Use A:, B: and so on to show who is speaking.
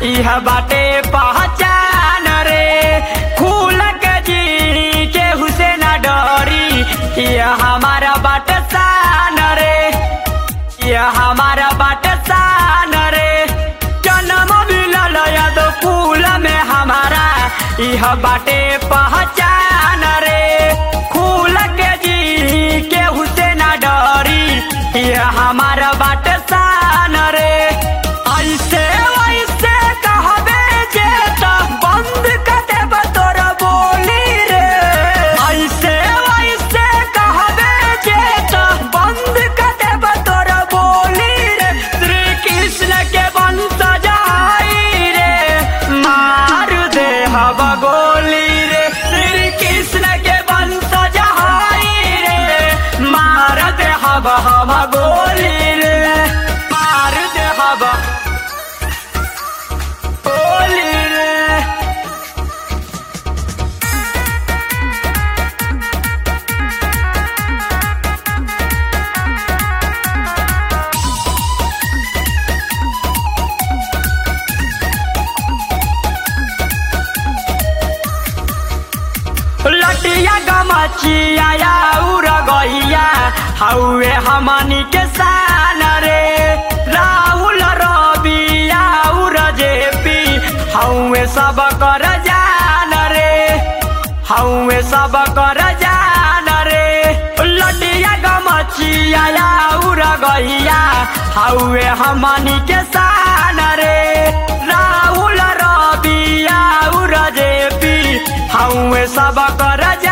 A: इह बाटे पहचान रे खुल के जी के हुसैन डरी यह हमारा बाट शान रे यह हमारा बाट शान रे जन्म मिलल यादव कुल में हमारा यह बाटे पहचान रे खुल के जी के हुसैन डरी यह हमारा बाट शान रे ऐसे वैसे कहबे जे त बंद कर देब तोर बोली रे ऐसे वैसे कहबे जे त बंद कर देब तोर बोली रे श्री कृष्ण के वंश जाई रे मार दे हब गोली रे श्री कृष्ण के वंश जाई रे मार दे हब हम गोली रे मार दे हब गोली रे लटिया गमचिया या उर गइया हौवे हमनी के शान रे राहुल रबिया उर जेपी हौवे सब कर जान रे हौवे सब कर जान रे लटिया गमचिया या उर गइया हौवे हमनी के शान रे राहुल रबिया उर जेपी हौवे सब कर